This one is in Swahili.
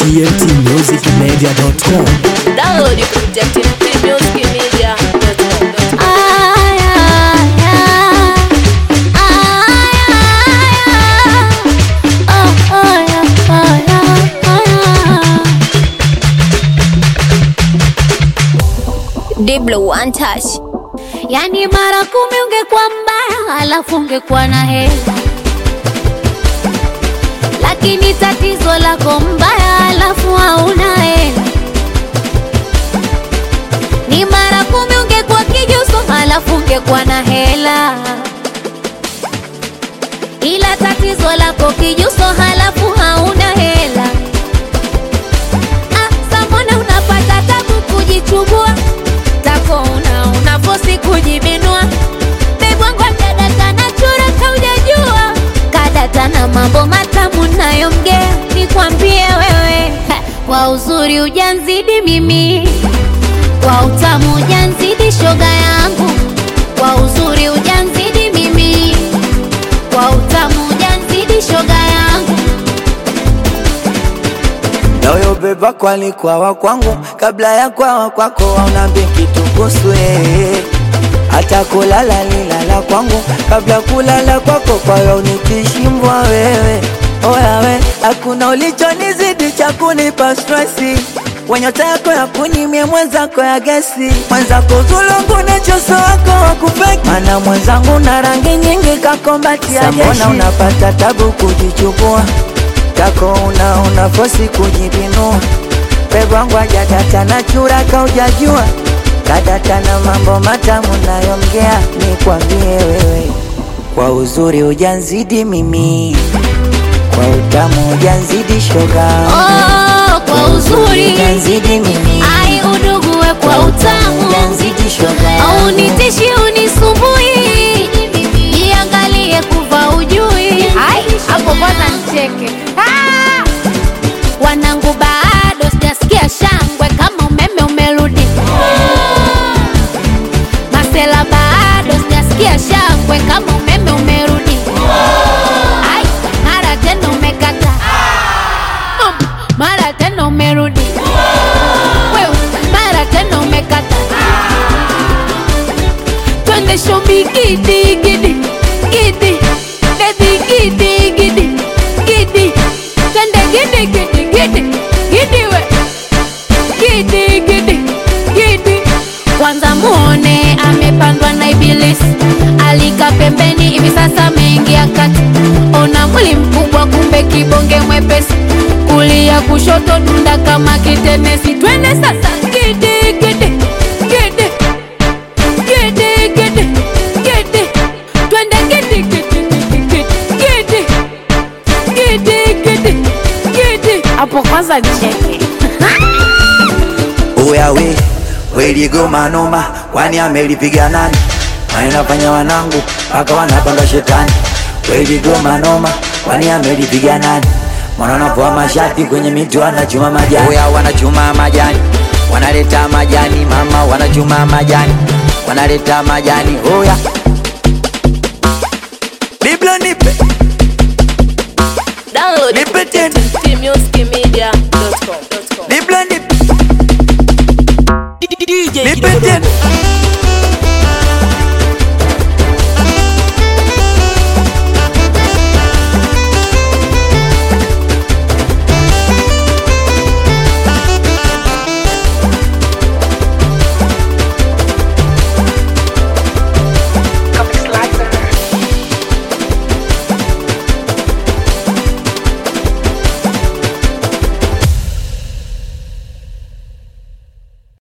tmtmusicmedia.com. Download kupitia tmtmusicmedia.com. Diblo one touch. Yani mara kumi ungekuwa mbaya, alafu ungekuwa na hela, lakini tatizo lako mbaya, alafu hauna hela. Ni mara kumi ungekuwa kijuso, alafu ungekuwa na hela, ila tatizo lako kijuso, halafu hauna hela. Ah, samona unapata tabu kujichubua tako una unafosi kujibinua bebwangwa kadata na chura kaujajua kadata na mambo matamu nayomgea nikwambie wewe ha, kwa uzuri ujanzidi mimi kwa utamu ujanzidi shoga yangu kwa uzuri ujanzidi mimi kwa utamu ujanzidi shoga yangu Nayo beba kwalikuwa wa kwangu kabla ya kwawa kwako, waunambi kitu kuhusu yeye. Hata kulala lilala kwangu kabla kulala kwako, kwa hiyo unikishimbwa wewe. Oya we, hakuna ulichonizidi cha kunipa stresi wenyota yako ya kunimie mwenzako ya gesi mwenzako zulungu na choso wako wakupeki mana mwenzangu na rangi nyingi kakombati ya jeshi Mbona unapata tabu kujichukua kako una unafosi kujibinua pebwangu ajadata na chura kaujajua kadata na mambo matamu nayomgea nikwambie wewe kwa uzuri ujanzidi mimi kwa utamu ujanzidi shoga oh, kwa uzuri ujanzidi mimi ai udugue kwa utamu ujanzidi shoga au nitishi unisumbui iangalie kuva ujui Ai, hapo kwanza nicheke Ah! wanangu bado sijasikia shangwe kama umeme umerudi masela bado sijasikia shangwe kama umeme umerudi Ai, mara tena umekata Um, mara tena umerudi Wewe, mara tena umekata twende shobi gidi gidi gidi bebi gidi gidi gidi twende gidi gidi gidi gidi we gidi gidi gidi kwanza muone amepandwa na ibilisi alika pembeni hivi sasa ameingia kati ona mwili mkubwa kumbe kibonge mwepesi kulia kushoto dunda kama kitenesi twende sasa gidi gidi gidi gidi gidi gidi twende gidi gidi gidi gidi gidi gidi gidi hapo kwanza nicheke Oya we weligoma noma, kwani amelipiga nani? Wanafanya wanangu mpaka wanapanga shetani. Weligoma noma, kwani amelipiga nani? Mwana wanapoa mashati kwenye miti wanachuma majani. Oya wanachuma majani, wanaleta majani mama, wanachuma majani, wanaleta majani. Oya Biblia nipe Download Nipe kupitia tena. tmtmusicmedia.com.